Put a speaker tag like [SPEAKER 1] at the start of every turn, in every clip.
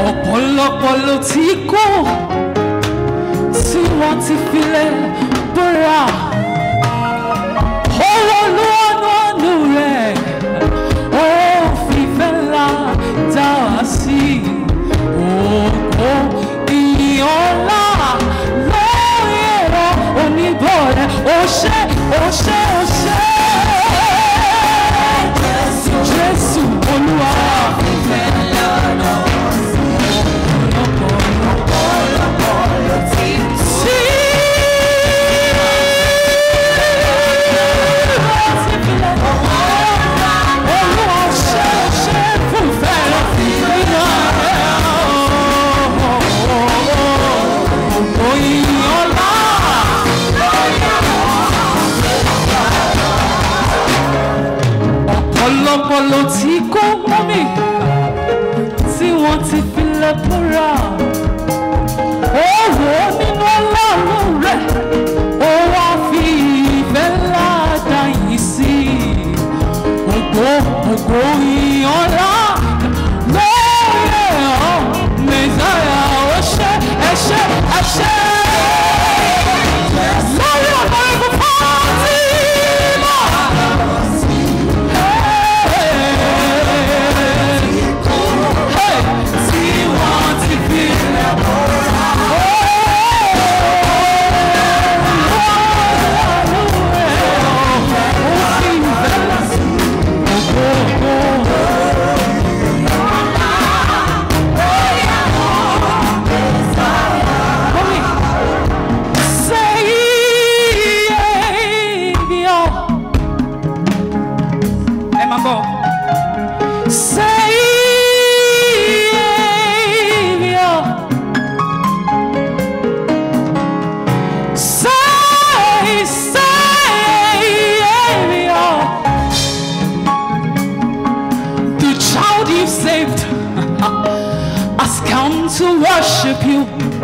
[SPEAKER 1] ọ̀pọ̀lọpọ̀ ló ti kú tí wọ́n ti filẹ̀ bóra. Owó ló ọ̀nà ọ̀nù rẹ̀, ó fìfẹ́ ńlá dá wá sí. Ògo ìyọ̀nlá lórí ẹ̀rọ oníbọ̀ rẹ̀, ó ṣe, ó ṣe, ó ṣe. Jésù Olúwa. ọ̀pọ̀lọpọ̀ ló ti kó mọ́mì tí wọ́n ti filẹ̀ búra. Ó wò ó nínú ọlọ́run rẹ̀, ó wá fi ìfẹ́ ńlá dá yìí sí. Ògo ògo ìyànlá lórí ẹ̀họ́ mẹ́sàáyà ó ṣe ẹṣẹ́ ẹṣẹ́. Lórí ọ̀nà ìbùkún fáńtì náà. Ẹ máa bọ̀. Savior, say, Savior, the child you saved has come to worship you.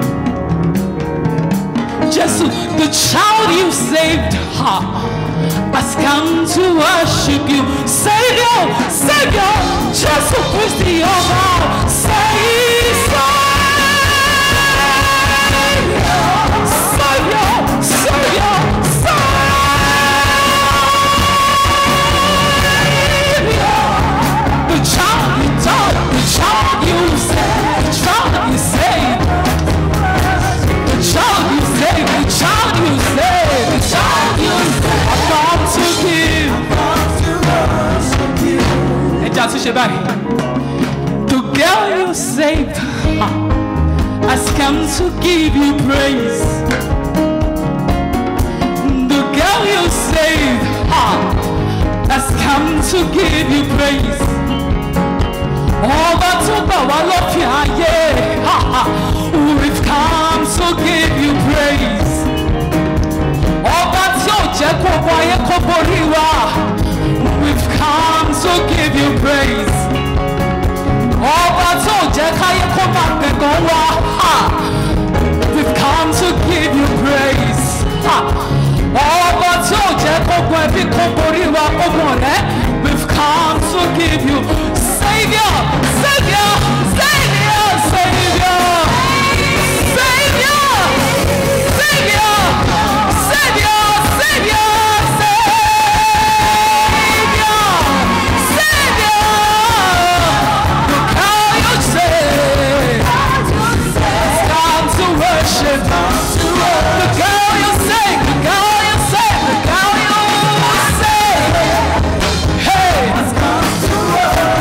[SPEAKER 1] Jesus, the child you saved ha, has come to worship you. Savior, Savior, Jesus Christ, your God. Say, Savior, Savior, Savior, Savior. The child you taught, the child you saved, the child you saved. The child you saved, the child you saved, the child you saved. I've come to give. Ẹ jẹ́ àtúnṣe báyìí. The girl you saved ha, has come to give you praise. The girl you saved ha, has come to give you praise. Ọba tó gbà wá lópin ayé, ha, ha, we've come to give you praise. Ọba tí ò jẹ́ kó wọ ayé kó borí wa, we've come to give you praise. Ọba tí ò jẹ́ káyé kó máa gbẹ̀gàn wa, ha, we've come to give you praise. Ha. Ọba tí ò jẹ́ kó gun ẹbí kó borí wa, ogun ọ̀rẹ́, we've come to give you Savior, Savior, Savior, Savior, Savior, Savior, Savior, Savior, Savior, Savior. Look how you say, come to worship. Look how you say, look how you say, look how you say. Hey,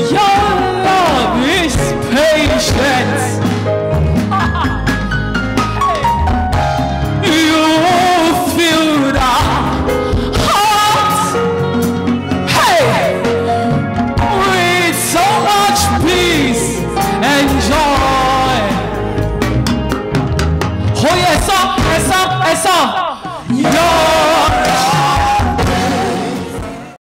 [SPEAKER 1] Your